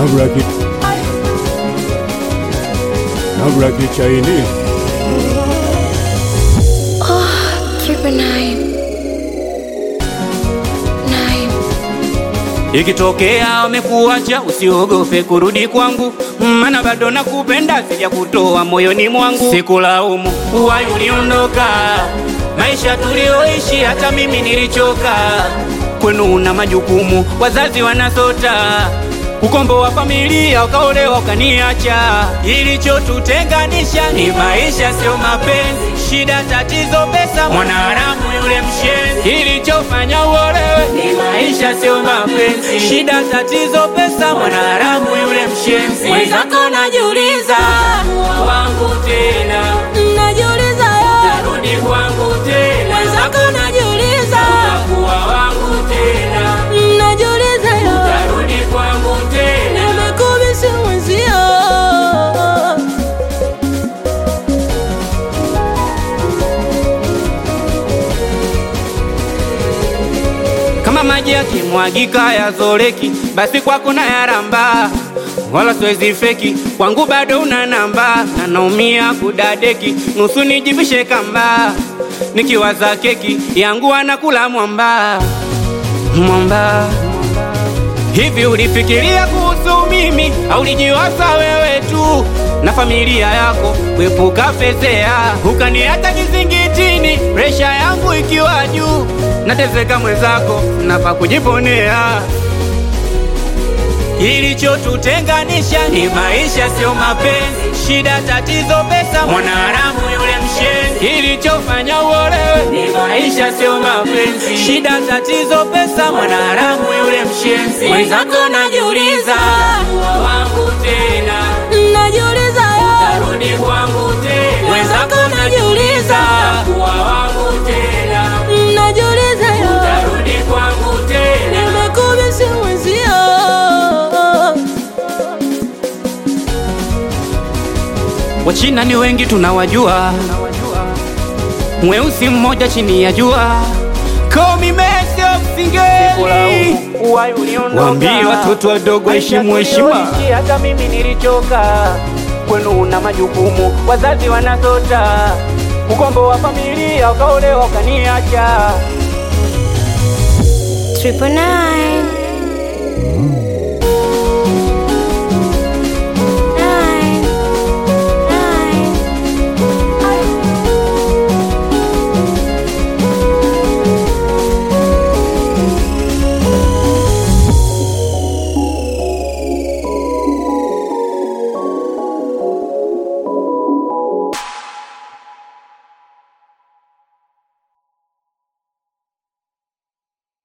Now rock it. Now rock it Chinese. Triple nine. Nine. Ikitokea wamekuacha usiogope kurudi kwangu, maana bado nakupenda, sija kutoa moyoni mwangu. Sikulaumu uwai uliondoka, maisha tulioishi, hata mimi nilichoka. Kwenu una majukumu, wazazi wanasota ukombo wa familia, ukaolewa ukaniacha. Ilichotutenganisha ni maisha, sio mapenzi. Shida, tatizo, pesa, mwanaharamu yule mshenzi. Kilichofanya uolewe ni maisha, sio mapenzi. Shida, tatizo, pesa, mwanaharamu yule mshenzi. Mwenzako najiuliza, wangu tena, Najiuliza yo, narudi kwangu tena, mwenzako najiuliza, kuwa wangu tena, najiuliza yo, narudi kwangu tena. nimekubisi mwenzio. kama maji yakimwagika yazoleki, basi kwako na yaramba, wala siwezi feki, kwangu bado una namba, na naumia kudadeki, nusu nijivishe kamba, nikiwaza keki yangu anakula mwamba mwamba. Hivi ulifikiria kuhusu mimi au ulijiwaza wewe tu na familia yako kuepuka fezea, ukaniacha kizingitini, presha yangu ikiwa juu, nateseka mwenzako, napa kujiponea. Kilichotutenganisha ni maisha, sio mapenzi. Shida, tatizo, pesa, mwanaharamu yule mshenzi. Kilichofanya uolewe ni maisha, sio mapenzi. Shida, tatizo, pesa, mwanaharamu yule mshenzi. Mwenzako najiuliza, wangu tena, Najiuliza yo, rudi kwangu tena. Mwenzako najiuliza. kuwa wangu tena, najiuliza yo, rudi kwangu tena. nimekubisi mwenzio. Wachina ni wengi tunawajua, mweusi mmoja chini ya jua. Call me Messi of Singeli. Waambie watoto wadogo heshimu heshima. Hata mimi nilichoka, kwenu una majukumu, wazazi wanasota, ukombo wa familia, ukaolewa ukaniacha. Triple nine.